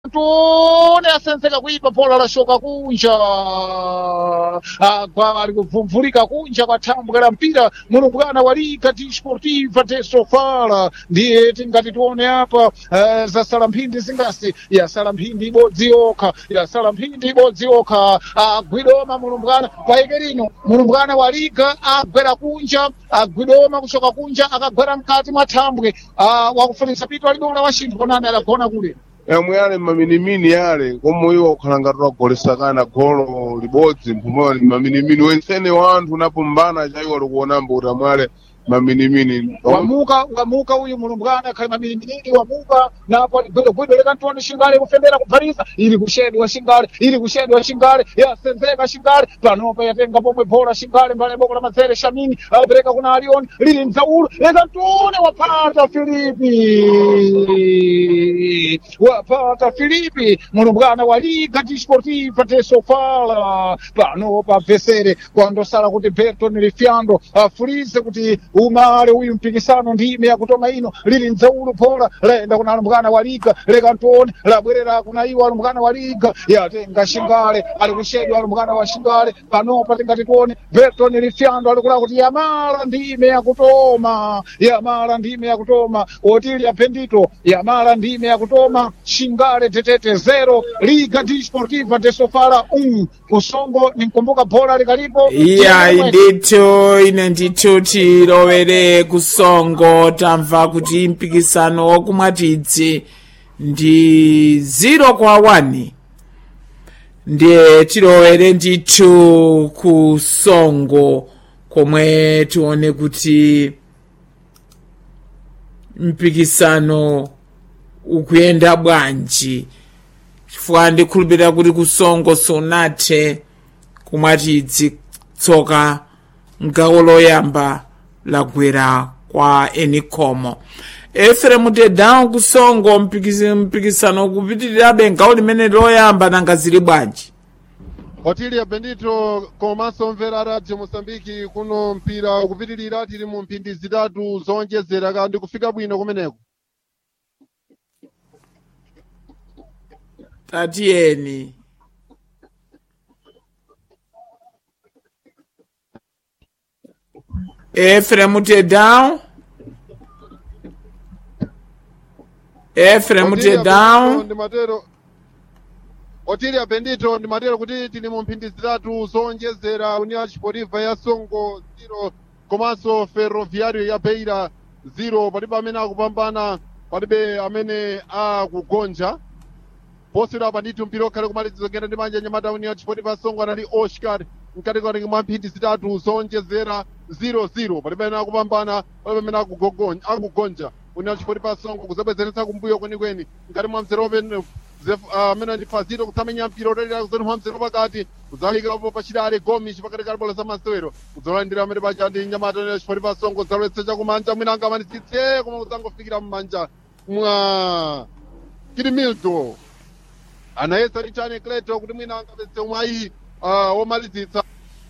tone asenzeka kuipa bola lashoka kunja agwa ali kupfumvulika kunja kwathambwera mpira murumbwana walika tisportiva tesofala ndiye tingati tione apa eh, zasala mphindi zingasi yasala mphindi ibodzi yokha yasala mphindi ibodzi yokha agwidoma murumbwana paike lino murumbwana walika agwera kunja agwidoma kuchoka kunja akagwera mkati mwa thambwe ah, wakufunisa pitu alidola wa chinthu konani adagona kule yamwe yale maminimini yale komwe iwo okhalanga twagolesakana golo libodzi mphumoyo ni maminimini wensene wanthu napambana chaiwo likuonamba kuti amwale maminimini wamuka wamuka uyu mulumbwana khali mamilimilili wamuka napo gwidogwido leka ntoni shingale kufembera kuphalisa ili kushedwa shingale ili kushedwa shingale yasenzeka shingale panopa yatenga pomwe bhola shingale mbale boko la mazere shamini apereka kuna alioni lili mzaulo leka ntone wapata filipi wapata filipi mulumbwana wa liga disportiva tesofala panopa vesere kwandosala kuti berton lifiando afulize kuti umale uyu mpikisano ndime yakutoma ino lili mzaulo phola laenda kuna alumbwana wa liga leka ntone labwerera kuna iwo alumbwana wa liga yatenga shingale ali kushedwa alumbwana wa shingale panopa tingati tione berton lifiando alikula kuti yamala ndime yakutoma yamala ndime yakutoma otili apendito yamala ndime yakutoma shingale tetete zero liga disportiva tesofala um kusongo ninkumbuka bhola likalipo iya ndithu ine ndithu tilowere kusongo tamva kuti mpikisano wakumwatidzi ndi 0 kwa 1 ndiye tilowere ndithu kusongo komwe tione kuti mpikisano ukuyenda bwanji chifukwa ndikhulupirira kuti kusongo sunathe kumwatidzi tsoka mgawo loyamba lagwera kwa enikomo eferemu tedawu kusongo mpikisi- mpikisano kupitirirabe ngawo limene loyamba nanga zili bwanji otilia bendito komanso mvera radio mosambiki kuno mpira ukupitirira tili mu mphindi zitatu zonjezera kandi kufika bwino kumeneko tatiyeni eferemu tedawu eferemu Otilia tedawu Bendito ndi matero otilia bendito ndi matero kuti tili mu mphindi zitatu zonjezera union sportiva ya songo 0 komanso ferroviario ya beira 0 palibe amene akupambana palibe amene akugonja posera banditi mpira okhale kumalizizongera ndi manja nyamata union sportiva songo anali oscar mkati kati mwa mphindi zitatu zonjezera 0-0 palibe amene akupambana palibe amene akugogon- akugonja union sportiva songo kuzabwezeretsa kumbuyo kwenikweni mkati mwa mzere open amene ndi fazito kutsamenya mpira otalira kuzonimwa mzere pakati kuzalikapo pachidale gomish pakati kali bola za masewero kuzolandira amene pacha ndi nyamata union sportiva songo zalowetsa chakumanja mwina angamanitsitse koma kuzangofikira mmanja mwa kirimildo anayesa richane kleto kuti mwina angapeze mwayi uh, womalizitsa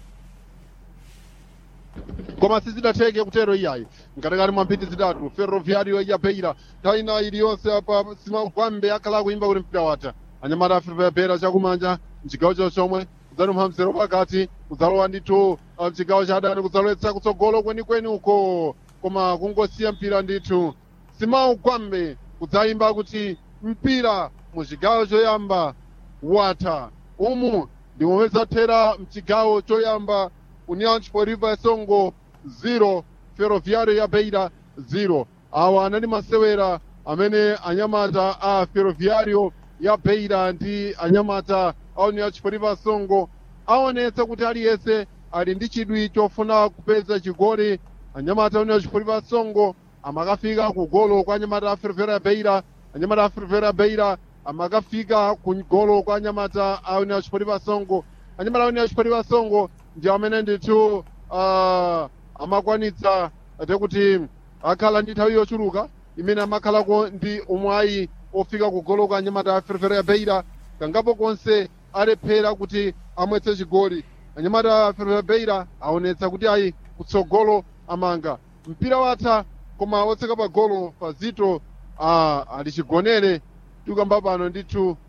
koma sizidatheke kutero iyayi mkatikati mwa mphindi zitatu ferroviario ya beira taina iliyonse apa simagwambe akhala kuimba kuti mpira watha anyamata afiripera chakumanja mchigawo cho chomwe kudzanumha mzero pakati kudzalowa ndithu uh, mchigawo cha adani kudzalowetsa kutsogolo kwenikweni uko koma kungosiya mpira ndithu simaugwambe kudzayimba kuti mpira muchigawo choyamba watha umu ndi momwe zathera mchigawo choyamba union sportiva songo 0 ferroviario ya beira 0 awa anali masewera amene anyamata a ferroviario ya beira ndi anyamata a union sportiva songo aonetsa kuti aliyense ali ndi chidwi chofuna kupeza chigoli anyamata a union sportiva songo amakafika ku golo kwa anyamata a ferroviario ya beira anyamata a ferroviario ya beira amakafika ku golo kwa anyamata a union sportiva songo anyamata a union sportiva songo ndi amene ndithu uh, amakwanitsa ate kuti akhala ndi nthawi yochuluka imene amakhalako ndi umwayi ofika ku golo kwa anyamata a ferroviario ya beira kangapo konse alephera kuti amwetse chigoli anyamata a ferroviario ya beira aonetsa kuti ayi kutsogolo amanga mpira watha koma wotseka pa golo pazito uh, ali chigonere tikamba pano ndithu